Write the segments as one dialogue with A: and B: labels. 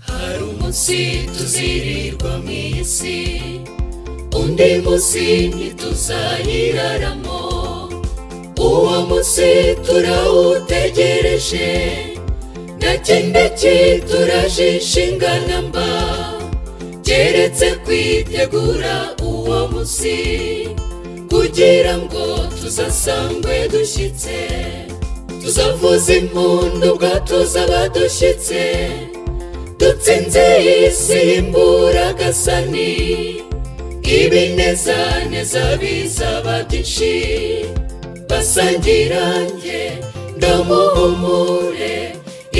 A: Hari umunsi tuzirirwa mu isi undi munsi ntituzayiraramo uwo munsi turawutegereje ndakindaki turajishingana mba keretse kwitegura uwo munsi kugira ngo tuzasangwe dushyitse tuzavuza impundu bwa tuzaba dushyitse dutsinze isi y'imburagasani ibinezaneza bizaba byinshi basangirange ndamuhumure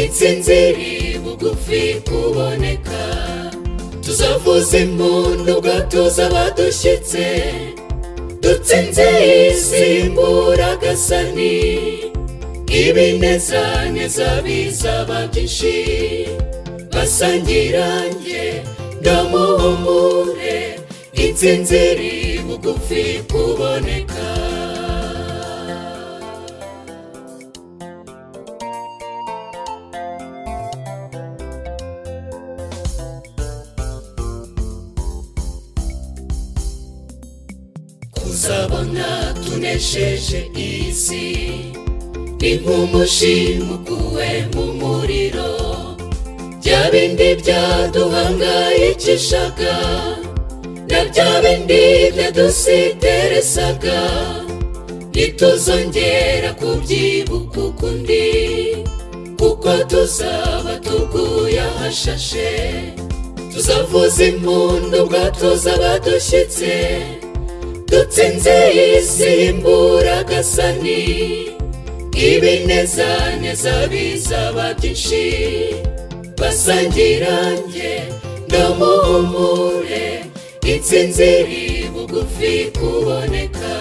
A: insinziri bugufi kuboneka tuzavuza impundu bwa tuzaba dushyitse dutsinze isi y'imburagasani ibinezaneza bizaba byinshi basangirange ndamuhumure insinziri bugufi kuboneka kuzabona tunesheje isi ni nk'umushimuguwe mu muriro bya bindi byaduhangayikishaga na bya bindi byadusiteresaga ntituzongera kubyibuka ukundi kuko tuzaba tuguye ahashashe tuzavuza impundu bwa tuzaba dushyitse dutsinze isi y'imburagasani ibinezaneza bizaba byinshi basangirange ndamuhumure insinziri bugufi kuboneka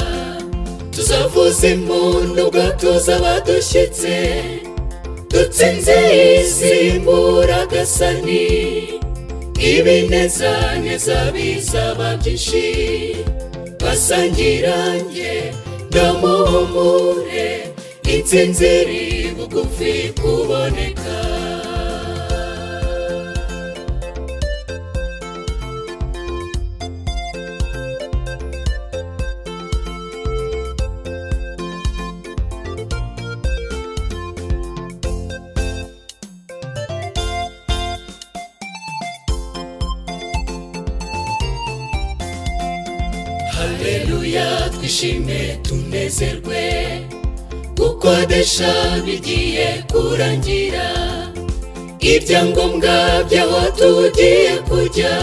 A: tuzavuza impundu bwa tuzaba dushyitse dutsinze isi y'imburagasani ibinezaneza bizaba byinshi basangirange ndamuhumure insinziri bugufi kuboneka haleluya twishime tunezerwe gukodesha bigiye kurangira ibyangombwa by'aho tugiye kujya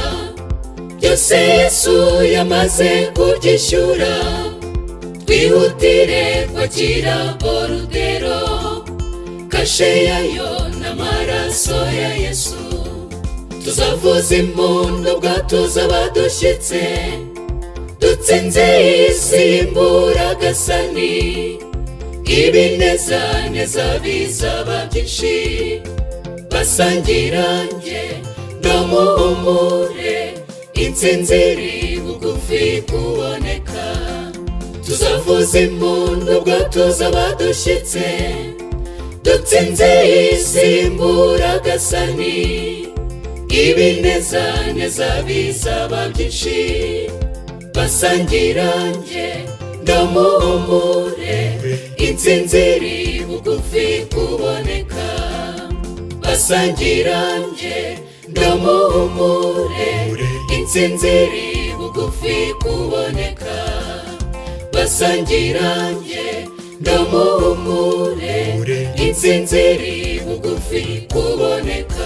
A: byose yesu yamaze kubyishyura twihutire kwakira borudero kashe yayo n'amaraso ya yesu tuzavuza impundu bwa tuzaba dushyitse dutsinze isi y'imburagasani ibinezaneza bizaba byinshi basangirange ndamuhumure insinziri bugufi kuboneka tuzavuza impundu bwa tuzaba dushyitse dutsinze isi y'imburagasani ibinezaneza bizaba byinshi basangirange ndamuhumure insinziri bugufi kuboneka basangirange ndamuhumure insinziri bugufi kuboneka basangirange ndamuhumure insinziri bugufi kuboneka